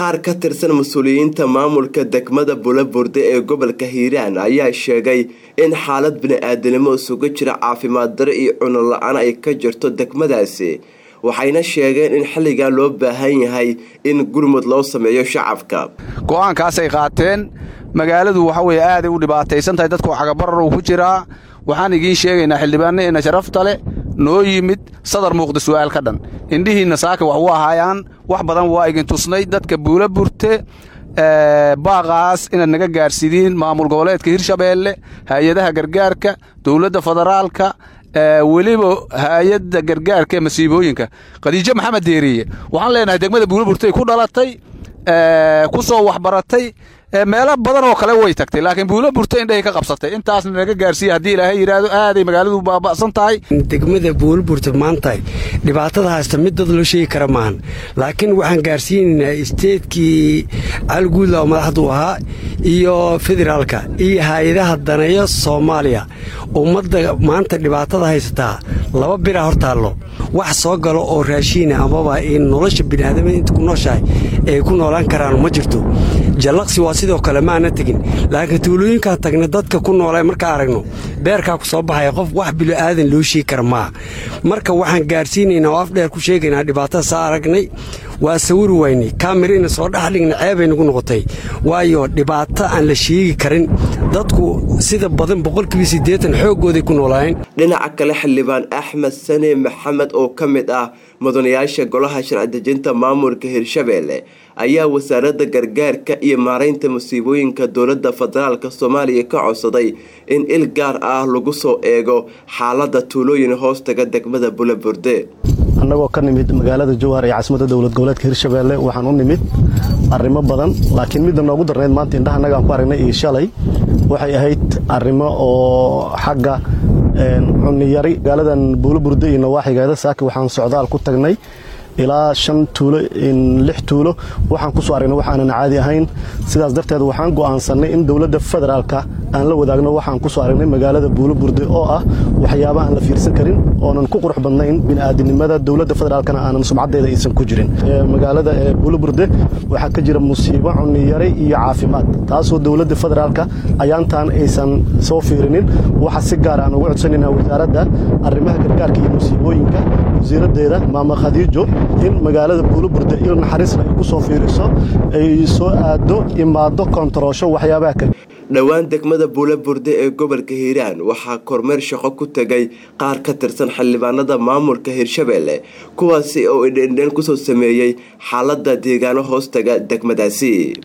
qaar ka tirsan mas-uuliyiinta maamulka degmada bulaburde ee gobolka hiiraan ayaa sheegay in xaalad bini-aadanimo isugu jira caafimaad daro iyo cuno la-aan ay ka jirto degmadaasi waxayna sheegeen in xilligan loo baahan yahay in gurmud loo sameeyo shacabka go'aankaasay qaateen magaaladu waxa weye aaday u dhibaataysan tahay dadku cagabarar uu ku jiraa waxaan igiin sheegaynaa xildhibaannaeenna sharafta leh noo yimid sadar muuqda su'aal ka dhan indhihiinna saaka wax u ahaayaan wax badan waa igin tusnay dadka buula burte baaqaas inaad naga gaarsidiin maamul goboleedka hirshabeelle hay-adaha gargaarka dowladda federaalka weliba hay-adda gargaarka ee masiibooyinka khadiijo maxamed deeriye waxaan leenahay degmada buula burtay ku dhalatay ku soo waxbaratay meelo badan oo kale way tagtay laakiin buula burta indhahay ka qabsatay intaasna naga gaarsiiya haddii ilaahay yidhaahdo aaday magaaladu baaba'san tahay degmada buulaburta maanta dhibaatada haysta mid dad loo sheegi kara maahan laakiin waxaan gaarsiinaynaa isteedkii calguudla oo madaxdu ahaa iyo federaalka iyo hay-adaha daneeyo soomaaliya ummadda maanta dhibaatada haysataa laba biraa hor taallo wax soo galo oo raashiina amaba in nolosha biniaadamada inta ku nooshahay ay ku noolaan karaan ma jirto jallaqsi waa sidoo kale maana tegin laakiin tuulooyinkaan tagna dadka ku noola markaa aragno beerkaa ku soo baxaya qof wax bili'aadan loo sheegi kara maaha marka waxaan gaarsiinaynaa oo afdheer ku sheegaynaa dhibaatada saa aragnay waa sawiri waynay kaamirina soo dhexdhigna ceebay nagu noqotay waayo dhibaato aan la sheegi karin dadku sida badan boqolkiiba siddeetan xooggooday ku noolaayeen dhinaca kale xildhibaan axmed sane maxamed oo ka mid ah mudanayaasha golaha sharci-dejinta maamulka hirshabeelle ayaa wasaaradda gargaarka iyo maaraynta masiibooyinka dowladda federaalk soomaaliya ka codsaday in il gaar ah lagu soo eego xaaladda tuulooyin hoostaga degmada bulaburde annagoo ka nimid magaalada jowhar ee caasimadda dowlad goboleedka hirshabeelle waxaan u nimid arrimo badan laakiin midda noogu darnayd maanta indhaha annagaan ku aragnay iyo shalay waxay ahayd arrimo oo xagga cunniyari magaaladan buulaburde iyo nawaaxigeeda saaki waxaan socdaal ku tagnay ilaa shan tuulo lix tuulo waxaan ku soo aragnay waxaanan caadi ahayn sidaas darteed waxaan go'aansannay in dowladda federaalka aan la wadaagno waxaan ku soo aragnay magaalada buulaburde oo ah waxyaaba aan la fiirsan karin oonan ku qurux badnayn bini'aadinimada dowladda federaalkana aanan sumcaddeeda aysan ku jirin magaalada buulaburde waxaa ka jira musiibo cunniyare iyo caafimaad taasoo dowladda federaalka ayaantaan aysan soo fiirinin waxa si gaar aan ugu codsanaynaa wasaaradda arrimaha gargaarka iyo musiibooyinka wasiiraddeeda maama khadiijo in magaalada buulaburde il naxariisna ay ku soo fiiriso ay soo aado imaado kontaroosho waxyaabaha kale dhowaan degmada buulaburde ee gobolka hiiraan waxaa kormeer shaqo ku tegay qaar ka tirsan xildhibaanada maamulka hirshabeelle kuwaasi oo idhendhen kusoo sameeyey xaaladda deegaano hoostaga degmadaasi